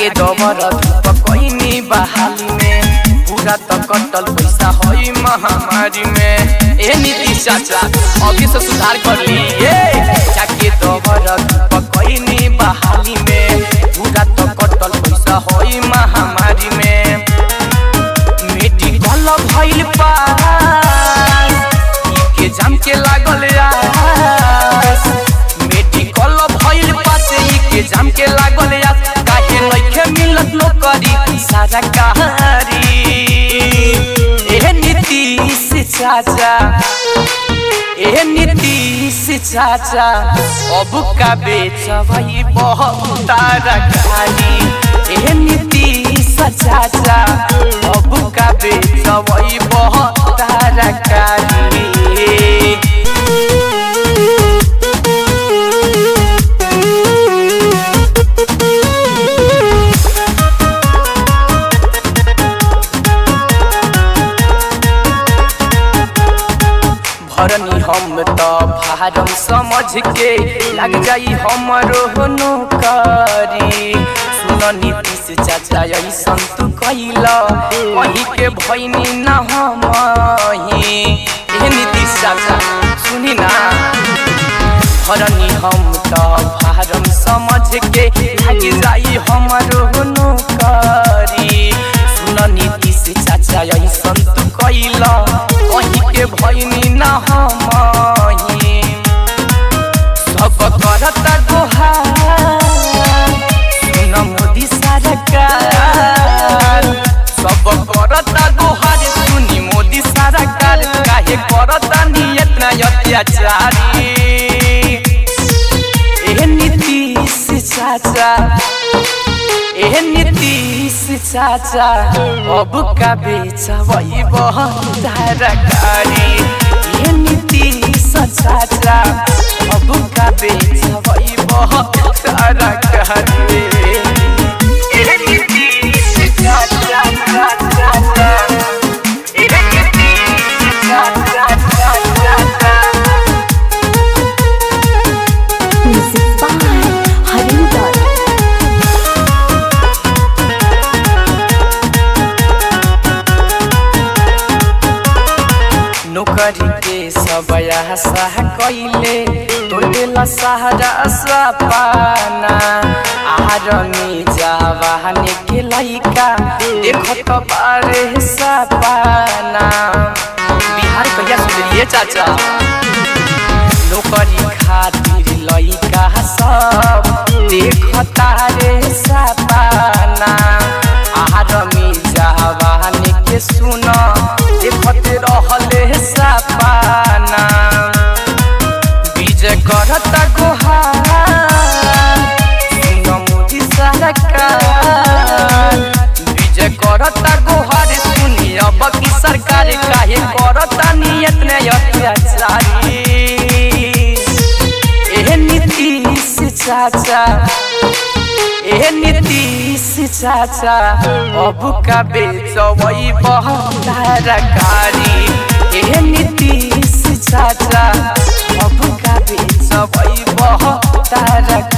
जाके दबर पकईनी बहाली में पूरा तो कटल पैसा होई महामारी में ए नीतीश चाचा अभी से सुधार कर ली ए जाके दबर पकईनी बहाली में पूरा तो कटल पैसा होई महामारी में मेडिकल भइल पास के जाम के लागल आस मेडिकल भइल पास ई के जाम के लागल आस काहे लइखे मिलत नौकरी सारा कहारी ए नीतीश चाचा ए नीतीश चाचा अब का बेचबई बहुत तरकारी ए नीतीश चाचा अब का बेचबई बहुत तरकारी भरनी हम तो भारम समझ के लग जाई हमरो नौकरी सुन नीतीश चाचा ऐसन तू कैला वही के भैनी न हमही ए नीतीश चाचा सुनी ना भरनी हम तो भारम समझ के लग जाई हमरो नौकरी सुन नीतीश चाचा ऐसन तू कैला वही के भैनी न हमही सब करता गोहार सुन मोदी सरकार सब करता गोहार सुनी मोदी सरकार काहे करता नियत न अत्याचारी ए नीतीश चाचा ए नीतीश चाचा अब का बेचबई बहुत तरकारी ए नीतीश चाचा अब का बेचबई बहुत तरकारी ए नीतीश चाचा चाचा ए नीतीश चाचा चाचा Music by Harinder. नौकरी के सब आशा कैले तोड़ेला सहारा सपाना आरमी जवानी के लइका देखत बारे सपाना बिहार कहिया सुनलिए चाचा नौकरी खातिर लइका सब देखता रे सपाना आरमी जवानी के सुन देखत रहले सपाना विजय करता गोहार सुन मोदी सरकार विजय करता गोहार सुनी अब की सरकार काहे करता नियत ने अत्याचारी ए नीतीश चाचा ए नीतीश चाचा अब का बेचबई बहुत तरकारी ए नीतीश चाचा अब का बेचबई बहुत तरकारी